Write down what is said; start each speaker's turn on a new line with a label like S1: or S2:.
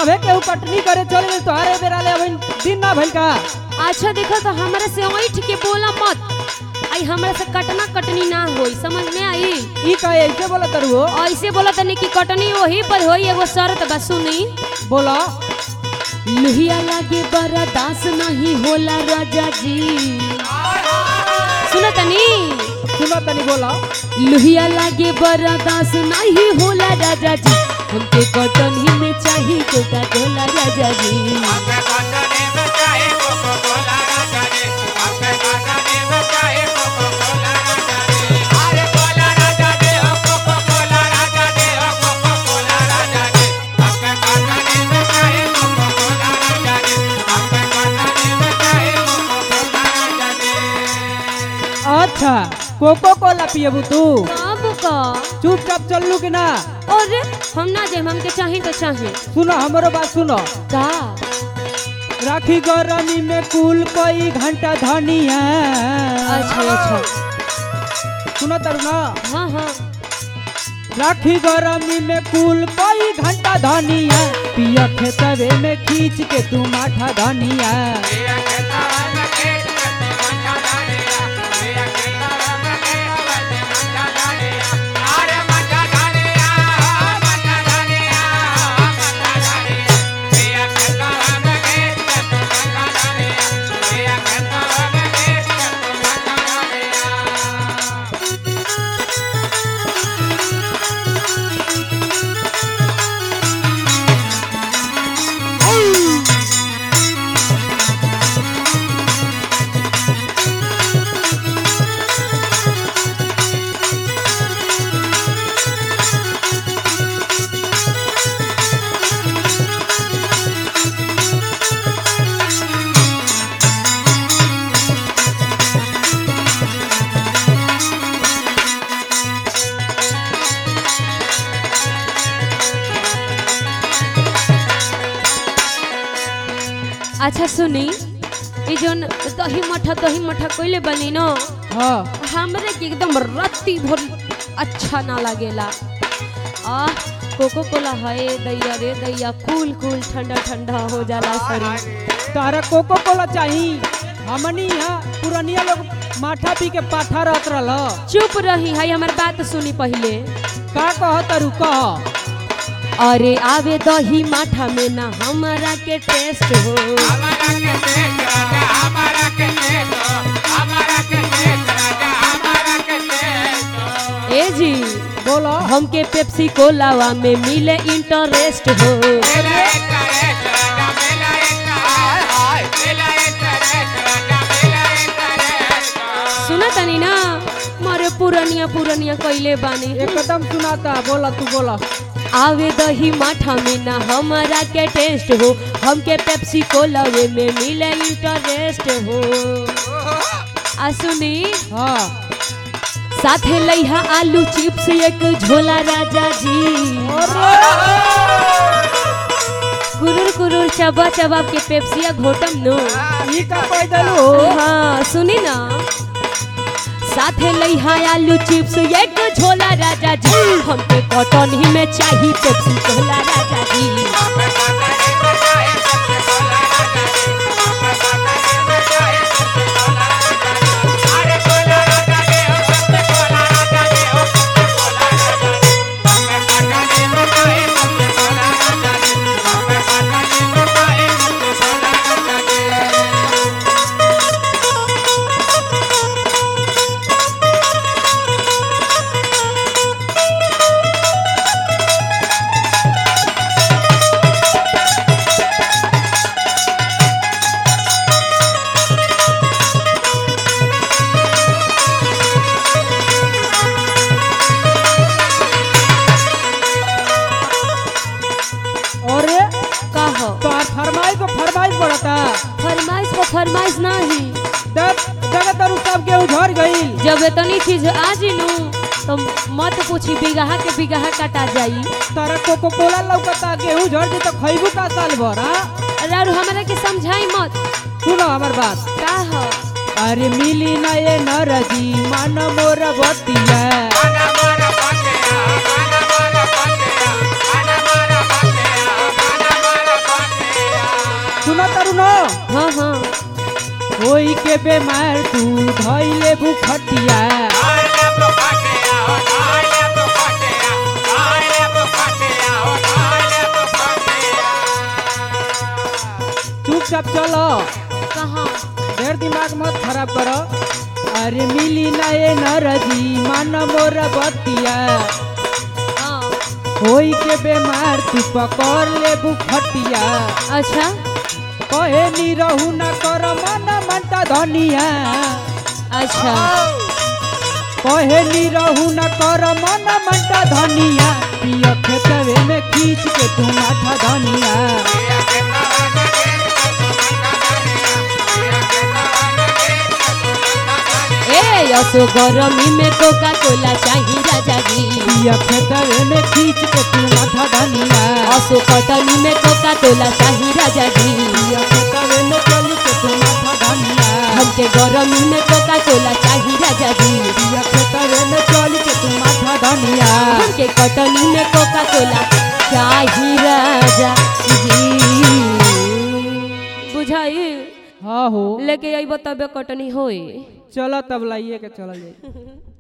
S1: सभे केहू कटनी करे चल गई तोहरे बेरा ले अभी दिन ना भइल का
S2: अच्छा देखो तो हमरा से ऐठ के बोला मत आई हमरा से कटना कटनी ना होई समझ में आई
S1: ई कहे ऐसे बोला तरु हो
S2: ऐसे बोला तनी कि कटनी वही पर होई एगो शर्त बा सुनी
S1: बोला
S2: लुहिया लागे बड़ा दास नहीं होला राजा जी सुनो तनी
S1: सुनो तनी बोला
S2: लुहिया लागे बड़ा दास नहीं होला राजा जी हमके कटनी में चाहिए कोका कोला राजा जी
S1: अच्छा कोको कोला पियबू तू
S2: कब का
S1: चुपचाप चललू कि ना
S2: अरे हम ना जे हमके चाहे तो चाहे
S1: सुनो हमरो बात सुनो
S2: का
S1: राखी गरमी में कुल कई घंटा धनिया
S2: अच्छा अच्छा
S1: सुनो तरु ना
S2: हाँ हाँ
S1: राखी गरमी में कुल कई घंटा धनिया पिया खेतवे में खींच के तू माठा धनिया
S2: अच्छा सुनी ई जोन दही मठा दही मठा कइले बनी न
S1: हाँ
S2: हमरे के एकदम रत्ती भर अच्छा ना लागेला आ कोको कोला है दैया रे दैया कूल कूल ठंडा ठंडा हो जाला शरीर
S1: तारा कोको कोला चाही हमनी यहाँ पुरनिया लोग माठा पी के पाठा रहत रहल
S2: चुप रही है हमार बात सुनी पहले
S1: का कह तरु कह
S2: अरे आवे दही माठा में ना हमारा के टेस्ट हो ए जी
S1: बोलो
S2: हमके पेप्सी कोलावा में मिले इंटरेस्ट हो सुना तनी ना मारे पुरनिया पुरनिया कइले बानी
S1: एकदम सुनाता बोला तू बोला
S2: आवे दही माठा में ना हमारा के टेस्ट हो हमके पेप्सी कोलावे में मिले इंटरेस्ट हो आ सुनी
S1: हाँ
S2: साथे लइहा आलू चिप्स एक झोला राजा जी कुरुर कुरुर चबा चबा के पेप्सिया घोटम नो
S1: ई का कह दलू
S2: हाँ सुनी ना साथे लइहा आलू चिप्स एक झोला राजा जी हमके कॉटन ही में चाहिए पेप्सी झोला राजा जी
S1: और
S2: कहो
S1: तो फरमाइश को फरमाइश बढ़ता
S2: फरमाइश को फरमाइश नहीं
S1: जगह तरु सब के उझर गई
S2: जब इतनी चीज आ जिनू तो मत पूछी बिगहा के बिगहा कटा जाई
S1: तारा कोको कोला लौकता गेहूं झड़ जी तो खैबू का साल भर हाँ
S2: अरे और हमरा के समझाई मत
S1: सुनो हमार बात
S2: का हो
S1: अरे मिली ना ये नरजी मन मोर बतिया सुनो तरुणो
S2: हाँ हाँ
S1: कोई के बेमार तू धैले बुखटिया चुपचाप चलो
S2: कहाँ
S1: देर दिमाग मत खराब करो अरे मिली ना ये नरजी मान मोर बतिया
S2: हाँ
S1: कोई के बेमार तू पकड़ ले बुखटिया
S2: अच्छा
S1: कहे नी रहू न कर मन मंटा धनिया
S2: अच्छा
S1: कहे नी रहू न कर मन मंटा धनिया पिया खेतवे में खींच के तू माथा धनिया
S2: ए यसो गरमी में कोका कोला चाहिए राजा जी
S1: पिया खेतवे में खींच के तू माथा धनिया
S2: असो कटनी में कोका कोला चाहिए राजा जी
S1: पिया खेतवे में चल के तू माथा धनिया
S2: हमके गरमी में कोका कोला चाहिए राजा जी
S1: पिया खेतवे में चल के तू माथा धनिया
S2: हमके कटनी में कोका कोला चाहिए राजा जी बुझाई
S1: हाँ हो
S2: लेके अइबो तबे कटनी होई
S1: चलो तब लाइए के चल जाए